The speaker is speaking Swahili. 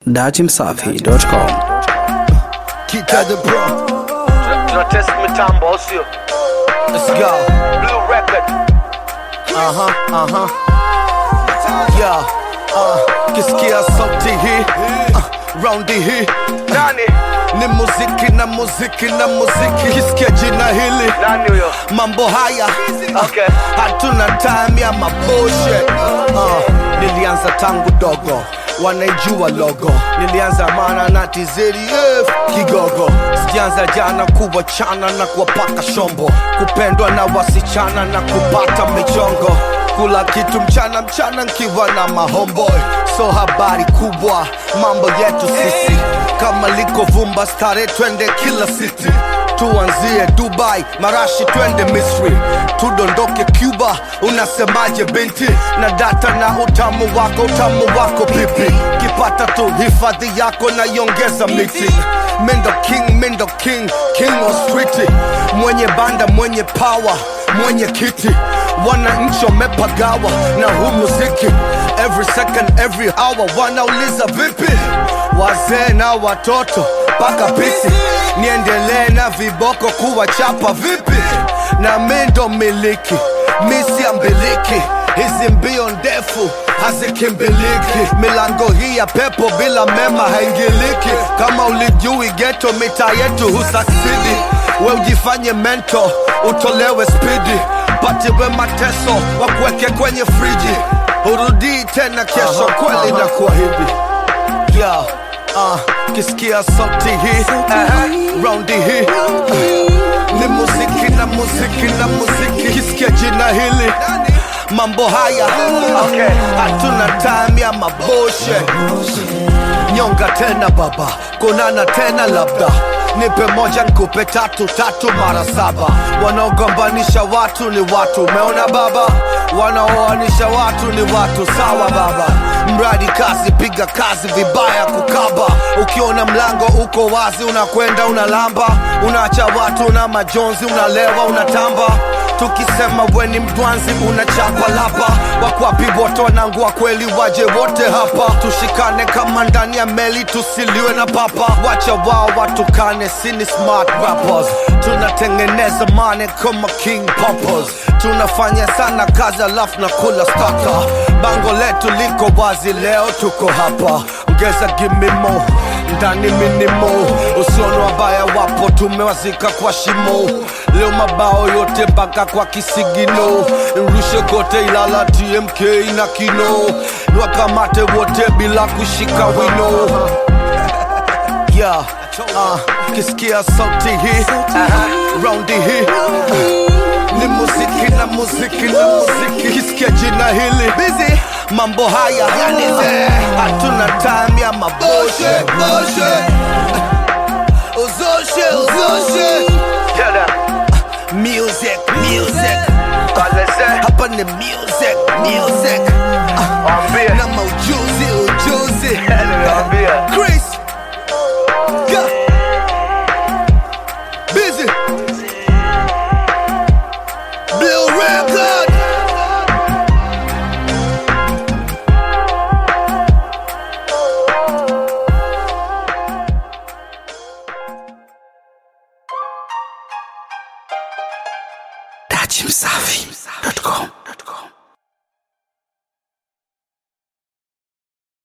datimsafi.com Kita the bro, Tuna test mitambo au sio? let's go. Blue record. Uh huh, uh huh. Yeah, uh, kisikia sauti hii uh, raundi hii Nani? ni muziki na muziki na muziki. Kisikia jina hili Nani huyo? mambo haya Okay. hatuna time ya mabushe uh, nilianza tangu dogo wanaijua logo nilianza mana na tizrf kigogo sijaanza jana kuwachana na kuwapaka shombo kupendwa na wasichana na kupata michongo kula kitu mchana mchana nkiwa na mahomboy so habari kubwa mambo yetu sisi kama liko vumba stare twende kila city tuanzie dubai marashi twende misri tudondoke cuba unasemaje binti na data na utamu wako utamu wako pipi kipata tu hifadhi yako na iongeza miti mindo king mindo king king of street mwenye banda mwenye power mwenye kiti wananchi wamepagawa na huu muziki every second every hour wanauliza vipi wazee na watoto mpaka pisi niendelee na viboko kuwachapa vipi na mi ndo miliki misi ya mbiliki hizi mbio ndefu hazikimbiliki milango hii ya pepo bila mema haingiliki kama ulijui geto mita yetu husaksidi we ujifanye mento utolewe spidi patiwe mateso wakuweke kwenye friji urudii tena kesho kweli na kuahidi yeah, uh, kisikia sauti hii uh, raundi hii uh, ni muziki na muziki na muziki kisikia jina hili mambo haya Okay. hatuna time ya maboshe nyonga tena baba kunana tena labda nipe moja nkupe tatu tatu mara saba wanaogombanisha watu ni watu umeona baba wanaoanisha watu ni watu sawa baba mradi kazi piga kazi vibaya kukaba ukiona mlango uko wazi unakwenda unalamba unaacha watu na majonzi unalewa unatamba tukisema weni mdwanzi unachapa lapa wakwapi wote wanangu wa kweli waje wote hapa tushikane kama ndani ya meli tusiliwe na papa wacha wao watukane sini smart rappers tunatengeneza mane kama king poppers tunafanya sana kazi alafu na kula stata bango letu liko wazi leo tuko hapa ongeza gimimo ndani minimo usiono wabaya wapo tumewazika kwa shimo leo mabao yote mpaka kwa kisigino nrushe kote ilala tmk na kino niwakamate wote bila kushika wino yeah, uh, kisikia sauti hii uh, raundi hii uh, ni muziki na muziki na muziki kisikia jina hili bizi mambo haya yanize hatuna time ya maboshe boshe uzoshe uzoshe Tell them. music music Baleze. hapa ni music music